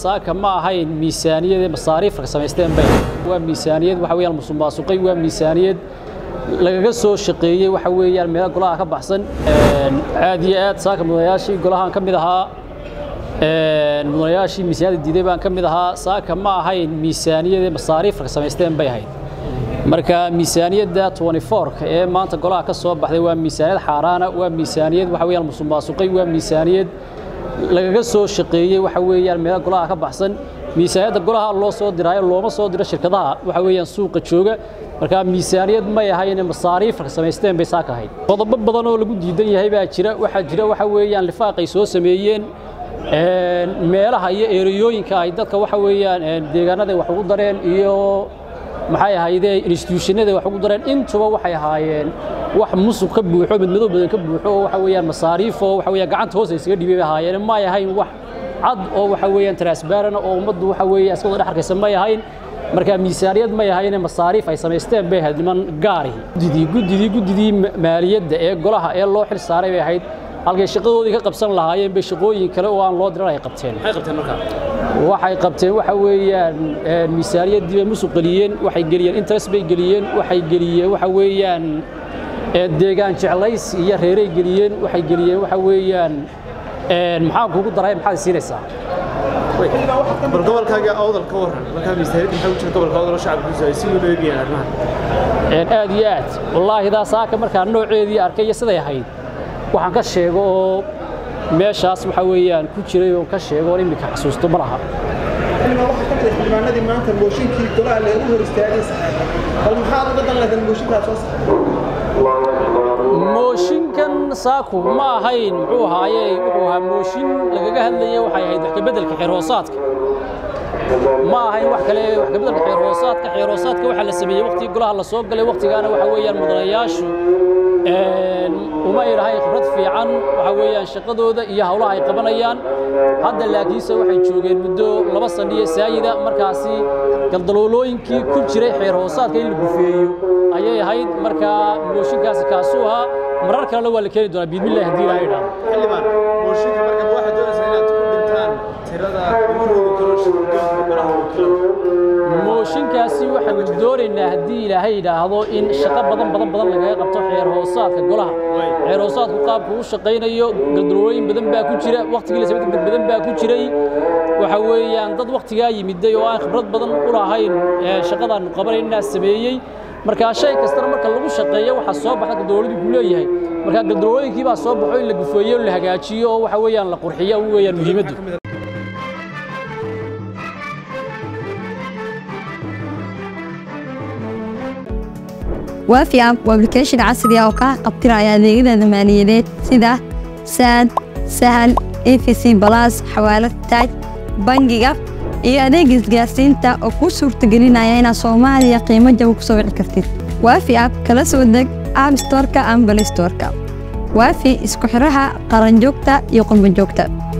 saaka ma ahayn miisaaniyad masaariifka samaysteen bay waa miisaaniyad waxa weeyaan musuqmaasuqay waa miisaaniyad lagaga soo shaqeeyey waxa weeyaan meelo golaha ka baxsan aad iyo aad saaka mudanayaashii golahaan ka mid ahaa mudanayaashii miisaaniyadda diiday baan ka mid ahaa saaka ma ahayn miisaaniyad masaariifka samaysteen bay ahayd marka miisaaniyadda 24 ee maanta golaha ka soo baxday waa miisaaniyad xaaraana waa miisaaniyad waxa weeyaan musuqmaasuqay waa miisaaniyad lagaga soo shaqeeyey waxa weeyaan meelo golaha ka baxsan miisaaniyadda golaha loo soo diraayo looma soo diro shirkadaha waxa weeyaan suuqa jooga marka miisaaniyad may ahayn masaariifka samaysteen bay saaka ahayd qodobo badan oo lagu diidan yahay baa jira waxaa jira waxa weeyaan lifaaqay soo sameeyeen meelaha iyo eeriyooyinka ay dadka waxa weeyaan deegaanada wax ugu dareen iyo maxay ahaydee institutionada wax ugu dareen intuba waxay ahaayeen wax musuq ka buuxo midmadow badan ka buuxo oo waxa weeyaan masaariif oo waxa weeyaan gacanta hoos isaga dhibay bay ahaayeen ma ahayn wax cad oo waxa weeyaan transparent oo ummaddu waxa weeyaan iska wada dhex arkaysa may ahayn marka miisaaniyad may ahayn masaariif ay samaysteen bay ahayd niman gaari guddidii guddidii guddidii maaliyadda ee golaha ee loo xil saaray bay ahayd halkay shaqadoodii ka qabsan lahaayeen bay shaqooyin kale oo aan loo diran ay qabteen maxay qabteen markaa waxay qabteen waxa weeyaan miisaaniyaddii bay musuq geliyeen waxay geliyeen interest bay geliyeen waxay geliyeen waxa weeyaan deegaan jeclays iyo reeray geliyeen waxay geliyeen waxa weeyaan maxaan kugu daray maxaad siinaysaa bal gobolkaaga awdal ka waran markaa miisaaniyadda maxay u jirta gobolka awdal oo shacabkiisu ay si weyn u eegayaan arrimahan aad iyo aad wallaahi daa saaka markaa nooceedii arkay iyo siday ahayd waxaan ka sheego oo meeshaas waxa weeyaan ku jiray oo ka sheego oo iminka xasuusto ma laha xildhibaan waxaa ka mid ah xildhibaanadii maanta mooshinkii golaha lagu hor istaagay saxeexa bal maxaad uga dan lahayd mooshinkaas soo saxeexa mooshinkan saaku ma ahayn muxuu ahaaye wuxuu ahaa mooshin lagaga hadlayay waxay ahayd wax ka beddelka xeerhoosaadka ma ahayn wax kale wax ka beddelka xeerhoosaadka xeerhoosaadka waxaa la sameeyey waqtigii golaha la soo galay waqtigaana waxa weeyaan mudanayaashu uma ay lahayn khibrad fiican waxa weeyaan shaqadooda iyo hawlaha ay qabanayaan hadda laakiinse waxay joogeen muddo laba saniyo saayida markaasi galdaloolooyinkii ku jiray xeer hoosaadka in la gufeeyo ayay ahayd markaa mooshinkaasi kaasuu ahaa marar kalena waa la keeni doonaa biidmillahi haddii ilaha idhaahdo xildhibaan mooshinka marka ma waxaad doonaysaa inaad ku dhintaan tirada ugu roogi karo shirdoonka golaha wakiilada mooshinkaasi waxaanu doonaynaa haddii ilaahay yidhaahdo in shaqo badan badan badan lagaga qabto xeer hoosaadka golaha xeer hoosaadku qaabku u shaqaynayo galdalooyin badan baa ku jira waqtigii la samay dad badan baa ku jiray waxa weeyaan dad waqtigaa yimiday oo aan khibrad badan u lahayn shaqadaanu qabanaynaa sameeyey markaa shay kastana marka lagu shaqeeyo waxaa soo baxa galdalooladii ku leeyahay markaa galdalooyinkii baa soo baxo in la gufeeyo la hagaajiyo oo waxa weeyaan la qurxiyo weeyaan muhiimaddu waafi app waa application casri ah oo kaa qabtiraya adeegyada maaliyadeed sida saad sahal efc balas xawaalad taaj bangiga iyo adeega isgaarsiinta oo kuu suurtagelinaya inaad soomaaliya qiimo jaba ku soo wici kartid waafi app kala soo deg app storeka ama balay storeka waafi isku xiraha qaranjoogta iyo qurbanjoogta